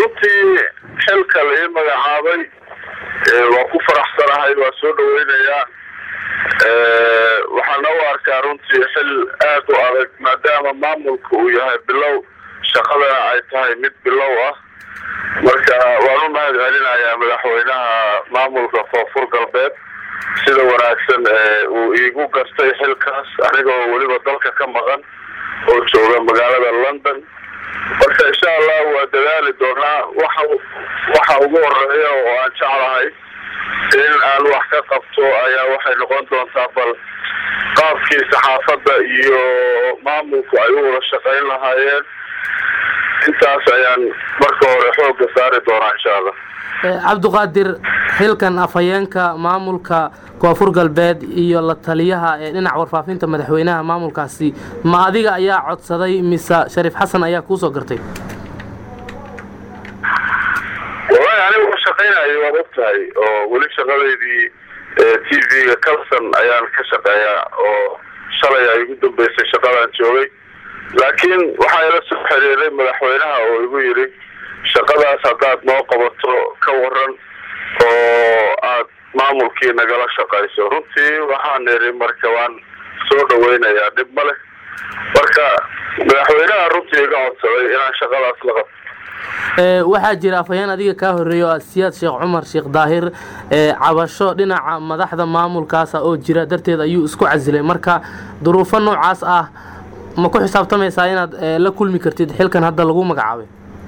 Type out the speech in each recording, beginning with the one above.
runtii xilka la ii magacaabay waa ku faraxsanahay waa soo dhaweynayaa waxaana u arkaa runtii xil aad u adag maadaama maamulka uu yahay bilow shaqadana ay tahay mid bilow ah marka waan u mahad celinayaa madaxweynaha maamulka koonfur galbeed sida wanaagsan uu iigu gartay xilkaas aniga oo weliba dalka ka maqan oo jooga magaalada london marka insha allah waa dadaali doonaa waxa waxa ugu horeeya oo aan jeclahay in aan wax ka qabto ayaa waxay noqon doontaa bal qaabkii saxaafadda iyo maamulku ay u wada shaqayn lahaayeen intaas ayaan marka hore xoogga saari doonaa insha allah cabdiqaadir xilkan afhayeenka maamulka koonfur galbeed iyo la taliyaha ee dhinaca warfaafinta madaxweynaha maamulkaasi ma adiga ayaa codsaday mise shariif xasan ayaa kuusoo gartay wallahi aniga u shaqaynayo waad og tahay oo weli shaqadeydii t v-ga calson ayaan ka shaqeeyaa oo shalay ay igu dambeysay shaqadaan joogay laakiin waxaa ila soo xiriiray madaxweynaha oo igu yidhi shaqadaas haddaad noo qabato ka waran oo aad maamulkii nagala shaqayso runtii waxaan idhi marka waan soo dhaweynayaa dhib ma leh marka madaxweynaha runtii iga codsaday inaan shaqadaas la qabto waxaa jira afhayeen adiga kaa horreeya oo siyaad sheekh cumar sheekh daahir cabasho dhinaca madaxda maamulkaasa oo jira darteed ayuu isku casilay marka duruufo noocaas ah ma ku xisaabtamaysaa inaad la kulmi kartid xilkan hadda lagu magacaabay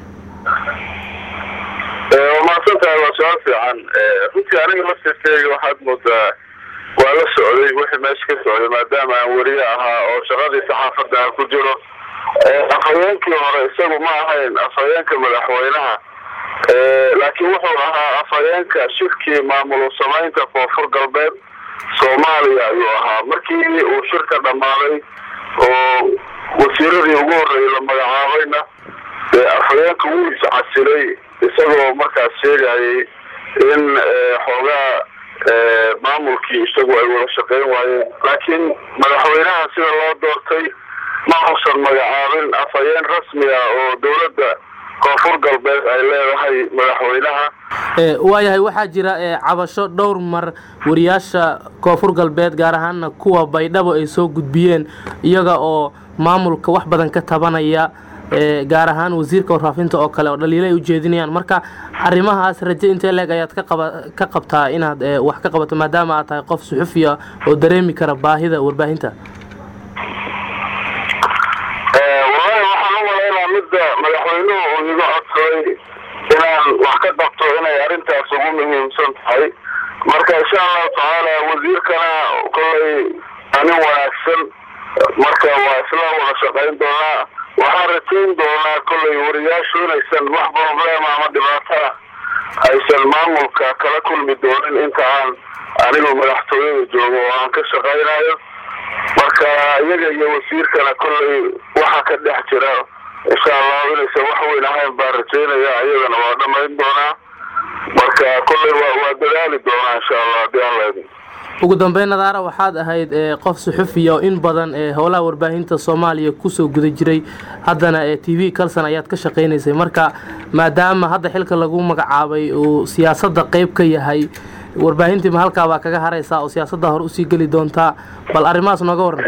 waa mahadsan tahay waa su-aal fiican runtii aniga laftirkeyga waxaad moodaa waa la socday wixii meesha ka socday maadaama aan weriye ahaa oo shaqadii saxaafadda aan ku jiro afhayeenkii hore isagu ma ahayn afhayeenka madaxweynaha laakiin wuxuu ahaa afhayeenka shirkii maamul samaynta koonfur galbeed soomaaliya ayuu ahaa markii uu shirka dhammaaday oo wasiiradii ugu horreeyay la magacaabayna afhayeenka wuu iscasilay isagoo markaas sheegayay in xoogaa maamulkii isagu ay wada shaqayn waayeen laakiin madaxweynaha sida loo doortay ma uusan magacaabin afhayeen rasmi ah oo dowladda koonfur galbeed ay leedahay madaxweynaha waayahay waxaa jira cabasho dhowr mar wariyaasha koonfur galbeed gaar ahaana kuwa baydhabo ay soo gudbiyeen iyaga oo maamulka wax badan ka tabanaya gaar ahaan wasiirka warfaafinta oo kale oo dhaliilo ay ujeedinayaan marka arrimahaas raje intee leeg ayaad ka qabtaa inaad wax ka qabato maadaama aad tahay qof suxufiya oo dareemi kara baahida warbaahinta wallahi waxaan u malaynaa midda madaxweynuhu uu iga codsaday inaan wax ka qabto inay arrintaas ugu muhiimsan tahay marka insha allahu tacaala wasiirkana kollay anin wanaagsan marka waa isla wada shaqayn doonaa waxaan rajayn doonaa kollay wariyaashu inaysan wax problema ama dhibaatana aysan maamulka kala kulmi doonin inta aan anigu madaxtooyada joogo oo aan ka shaqaynayo marka iyaga iyo wasiirkana kollay waxa ka dhex jira insha allahu inaysan wax weyn ahayn baan rajaynaya iyadana waa dhamayn doonaa marka kollay waa dadaali doonaa insha allah haddii aan laidin ugu dambeyn nadaara waxaad ahayd qof suxufiya oo in badan howlaha warbaahinta soomaaliya kusoo guda jiray haddana t v calson ayaad ka shaqaynaysay marka maadaama hadda xilka lagu magacaabay uu siyaasadda qeyb ka yahay warbaahintiima halkaa baa kaga haraysaa oo siyaasadda hore usii geli doontaa bal arrimahaas nooga waran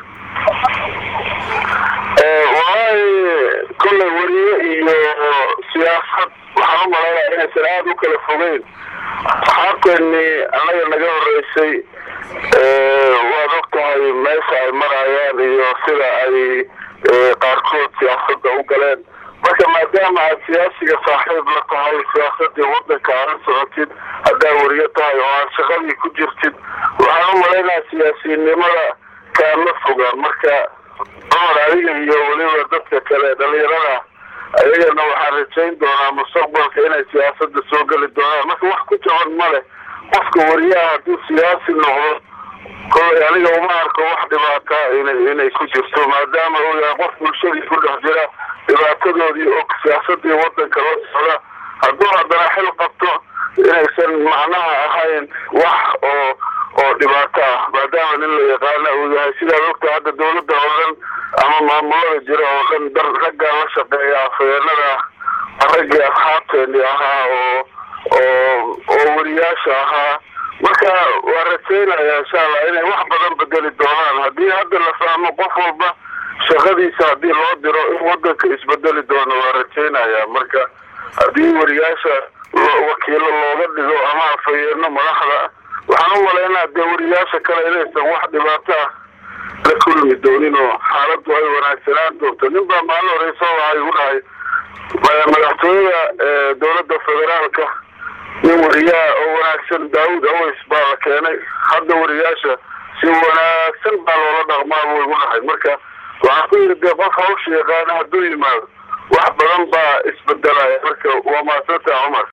wallahi kollay weriye iyo siyaasad waxaan u malaynaya inaysan aada u kala fogeyn saxaabteennii annaga naga horreysay waad og tahay meesha ay marayaan iyo sida ay qaarkood siyaasadda u galeen marka maadaama aad siyaasiga saaxiib la tahay siyaasadii waddanka aala socotid haddaad weriyo tahay oo aad shaqadii ku jirtid waxaan u malaynaya siyaasiyinnimada kaama fogaan marka cumar adiga iyo weliba dadka kale dhalinyarada ayagana waxaan rajayn doonaa mustaqbalka inay siyaasada soo geli doonaan marka wax ku jaban ma leh qofka wariyaha hadduu siyaasi noqdo kollay aniga uma arko wax dhibaata inay inay ku jirto maadaama uu yahay qof bulshadii ku dhex jira dhibaatadoodii og siyaasadii waddanka la socda hadduu haddana xil qabto inaysan macnaha ahayn wax oo oo dhibaato ah maadaama nin la yaqaana uu yahay sidaad ogta hadda dawladda oo dhan ama maamulada jira oo dhan dar raggaa la shaqeeya afhayeenada raggii asxaabteeni ahaa oo oo oo wariyaasha ahaa marka waa rajaynaya insha allah inay wax badan bedeli doonaan haddii hadda la fahmo qof walba shaqadiisa haddii loo diro in wadanka isbedeli doono waa rajaynaya marka haddii wariyaasha wakiilo looga dhigo ama afhayeeno madaxda waxaan u malaynaa dee wariyaasha kale inaysan wax dhibaato ah la kulmi doonin oo xaaladdu ay wanaagsanaan doonto nin baa maalin horeysa waxay igu dhahay madaxtooyada dowladda federaalka nin wariyaa oo wanaagsan daawud aways baa la keenay hadda wariyaasha si wanaagsan baa loola dhaqmaa buu igu dhahay marka waxaan ku yidhi dee qof hawsha yaqaana hadduu yimaado wax badan baa isbedelaya marka waa maadsantaa cumar